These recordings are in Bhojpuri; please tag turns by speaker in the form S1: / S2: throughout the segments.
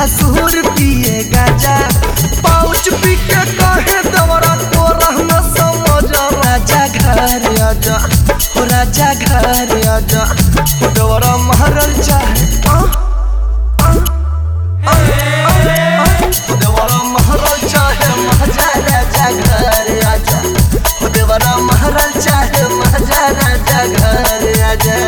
S1: भसुर पिए गाजा पाउच पी के कहे दवरा को रहना समझ राजा घर आजा हो राजा घर आजा हो दवरा महरल चाहे आ, आ, आ, आ, आ। हो देवरा महरल चाहे महाजा राजा घर आजा हो देवरा महरल चाहे महाजा राजा घर आजा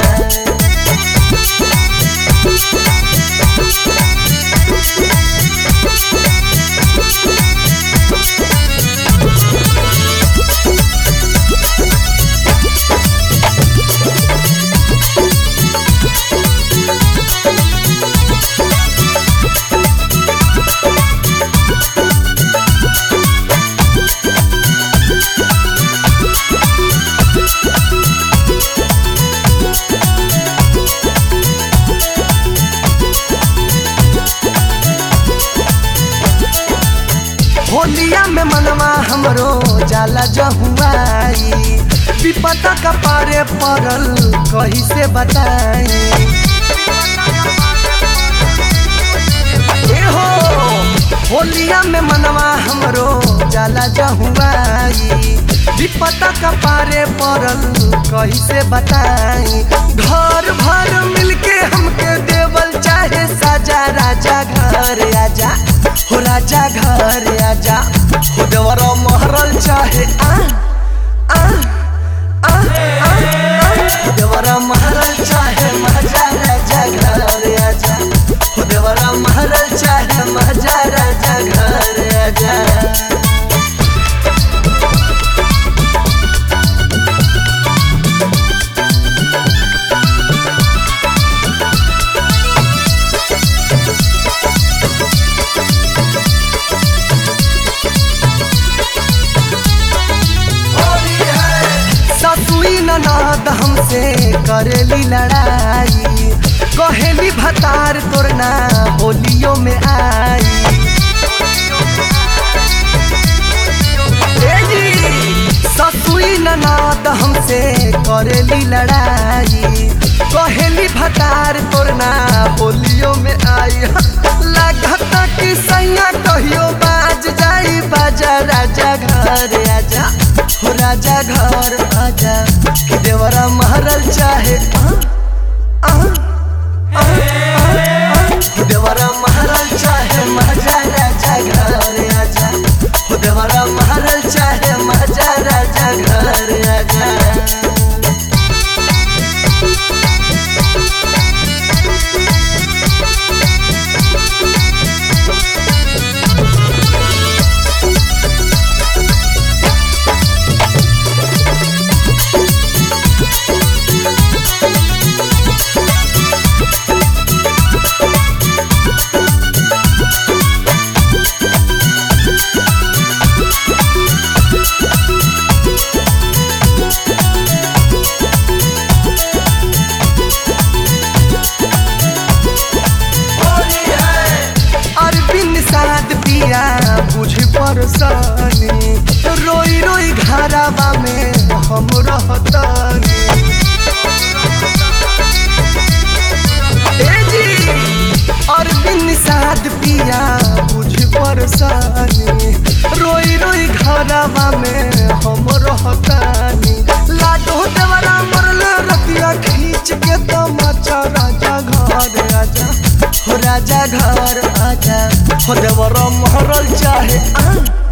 S1: होलिया में मनवा हमरो जाला जहुआई विपता का पारे पड़ल कही से बताई ए हो होलिया में मनवा हमरो जाला जहुआई विपता का पारे पड़ल कही से बताई घर भर मिलके हमके देवल चाहे साजा राजा घर आजा हो राजा घर आजा हो देवरा महरल चाहे आ आ आ आ आ हो देवरा महरल चाहे महाजा राजा घर आजा हो देवरा महरल चाहे महाजा राजा घर आजा ससुई ननद हमसे करेली लड़ाई कहेली भतार तोरना होलियो में आई ए जी, ससुई ननद हमसे करेली लड़ाई कहेली भतार तोरना होलियो में आई लागता कि सैया कहियो बाज जाई बाजा राजा घर आजा हो राजा घर आजा कि देवरा महरल चाहे आ, आ, आ, आ, आ। हो देवरा महरल चाहे महाजा राजा घर आजा हो देवरा महरल चाहे महाजा राजा घर आजा अरबिन साद पिया बुझ परसानी रोई रोई घरावा में हम रहतानी ए जी अरबिन साद पिया बुझ परसानी रोई रोई घरावा में हम रहतानी लाडो देवरा मरल रतिया खींच के तमाचा राजा घर आजा हो राजा घर आजा हो देवरा महरल चाहे आ